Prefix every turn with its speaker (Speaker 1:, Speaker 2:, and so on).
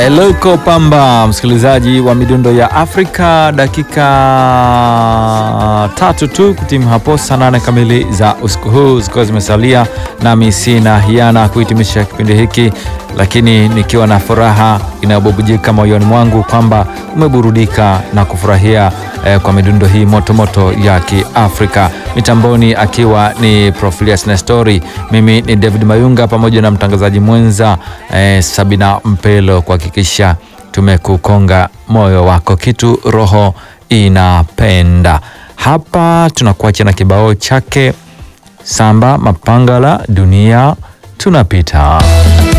Speaker 1: Eloko Pamba, msikilizaji wa midundo ya Afrika, dakika tatu tu kutimu hapo saa nane kamili za usiku huu zikiwa zimesalia, nami sina hiana kuhitimisha kipindi hiki, lakini nikiwa na furaha inayobubujika moyoni mwangu kwamba umeburudika na kufurahia eh, kwa midundo hii motomoto moto ya Kiafrika. Mitamboni akiwa ni Profilius Nestori, mimi ni David Mayunga pamoja na mtangazaji mwenza eh, Sabina Mpelo kuhakikisha tumekukonga moyo wako kitu roho inapenda. Hapa tunakuacha na kibao chake Samba Mapangala, dunia tunapita.